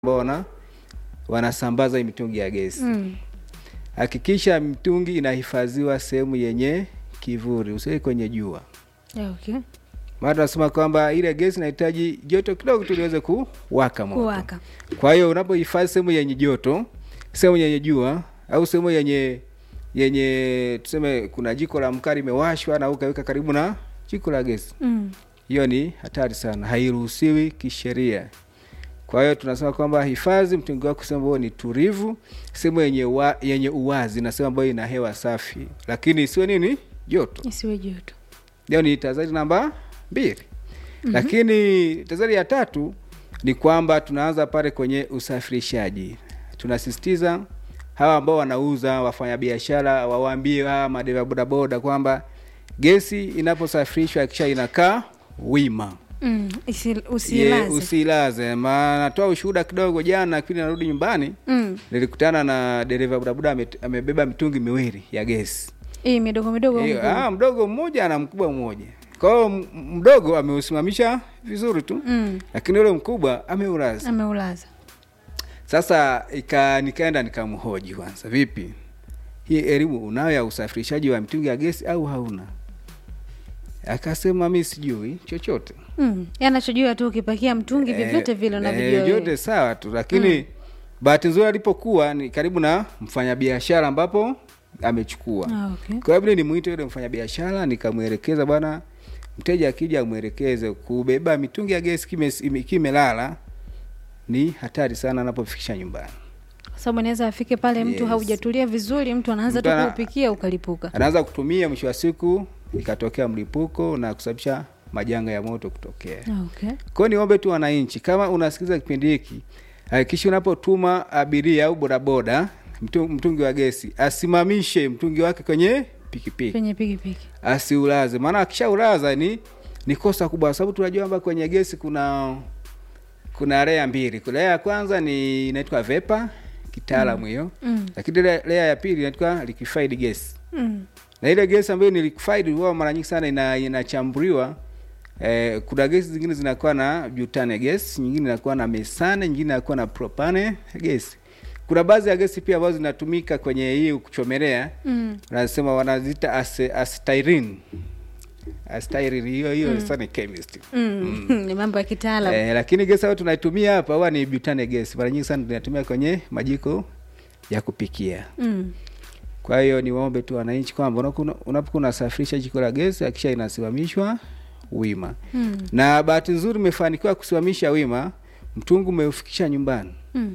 ambao wana wanasambaza hii mitungi ya gesi Mm. hakikisha mitungi inahifadhiwa sehemu yenye kivuli usiwe kwenye jua Yeah, okay. maana tunasema kwamba ile gesi inahitaji joto kidogo tu liweze kuwaka moto Kuwaka. kwa hiyo unapohifadhi sehemu yenye joto sehemu yenye jua au sehemu yenye yenye tuseme kuna jiko la mkaa limewashwa na ukaweka karibu na jiko la gesi Mm. hiyo ni hatari sana hairuhusiwi kisheria kwa hiyo tunasema kwamba hifadhi mtungi wako sehemu ambayo ni tulivu sehemu yenye, wa, yenye uwazi na sehemu ambayo ina hewa safi lakini isiwe nini joto Isiwe joto. hiyo ni tahadhari namba mbili mm-hmm. lakini tahadhari ya tatu ni kwamba tunaanza pale kwenye usafirishaji tunasisitiza hawa ambao wanauza wafanyabiashara wawaambie hawa madereva bodaboda kwamba gesi inaposafirishwa kisha inakaa wima Mm. Isi, Ye, usilaze. usilaze maana natoa ushuhuda kidogo jana kipindi narudi nyumbani Mm. nilikutana na dereva bodaboda ame- amebeba mitungi miwili ya gesi Hii midogo midogo. Hiyo, huku. ah, mdogo mmoja na mkubwa mmoja kwa hiyo m- mdogo ameusimamisha vizuri tu Mm. lakini yule mkubwa ameulaza Ameulaza. sasa ika, nikaenda nikamhoji kwanza vipi hii elimu unayo ya usafirishaji wa mitungi ya gesi au hauna akasema mi sijui chochote Mm. Yanachojua tu ukipakia mtungi vyovyote vile unavyojua. eh, wewe. vyote sawa tu lakini mm. bahati nzuri alipokuwa ni karibu na mfanyabiashara ambapo amechukua Ah, okay. kwa hiyo ni mwite yule mfanyabiashara nikamwelekeza bwana mteja akija amwelekeze kubeba mitungi ya gesi kime- ime- kimelala ni hatari sana anapofikisha nyumbani Kwa sababu anaweza afike pale mtu Yes. haujatulia vizuri, mtu anaanza Mtu tu ana- kuupikia ukalipuka. anaanza kutumia mwisho wa siku ikatokea mlipuko na kusababisha majanga ya moto kutokea Ah, okay. kwao niombe tu wananchi kama unasikiliza kipindi hiki hakikisha unapotuma abiria au bodaboda mtu- mtungi wa gesi asimamishe mtungi wake kwenye pikipiki Kwenye pikipiki. asiulaze maana akishaulaza ni ni kosa kubwa kwa sababu tunajua kwamba kwenye gesi kuna kuna lea mbili kuna lea ya kwanza ni inaitwa vepa kitaalamu hiyo Mm. lakini ile lea ya pili inaitwa liquefied gas Mm. na ile gesi ambayo ni liquefied huwa mara nyingi sana ina, inachambuliwa eh, kuna gesi zingine zinakuwa na butane gas nyingine inakuwa na mesane nyingine inakuwa na propane gas kuna baadhi ya gesi pia ambazo zinatumika kwenye hii kuchomelea Mm. wanasema wanazita ase- acetylene acetylene hiyo hiyo sasa ni chemist Mm. Ni mambo ya kitaalamu. eh, lakini gesi ambayo tunaitumia hapa huwa ni butane gas mara nyingi sana tunatumia kwenye majiko ya kupikia Mm. kwa hiyo niwaombe tu wananchi kwamba unapokuwa unapokuwa unasafirisha jiko la gesi akisha inasimamishwa wima Mm. na bahati nzuri umefanikiwa kusimamisha wima mtungu umeufikisha nyumbani Mm.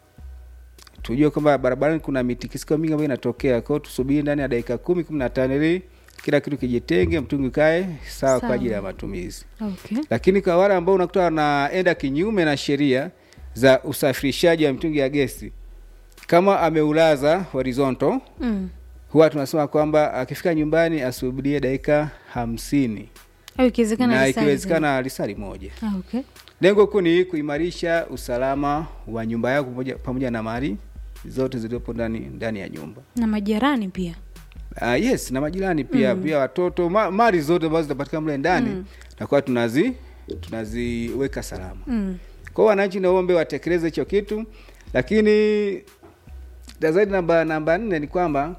tujue kwamba barabarani kuna mitikisiko mingi ambayo inatokea kwao tusubiri ndani ya dakika kumi kumi na tano ili kila kitu kijitenge mtungi ukae sawa kwa Sawa. ajili ya matumizi Okay. lakini kwa wale ambao unakuta wanaenda kinyume na sheria za usafirishaji wa mitungi ya gesi kama ameulaza horizontal Mm. huwa tunasema kwamba akifika nyumbani asubirie dakika hamsini Au ikiwezekana na risali ikiwezekana lisali moja zaidi. Ah, okay. lengo kuu ni kuimarisha usalama wa nyumba yako pamoja, pamoja na mali zote zilizopo ndani ndani ya nyumba Na majirani pia. uh, yes na majirani pia mm. pia watoto ma, mali zote ambazo zinapatikana mle ndani mm. nakuwa tunazi tunaziweka salama Mm. kwa hiyo wananchi naombe watekeleze hicho kitu lakini zaidi namba namba nne ni kwamba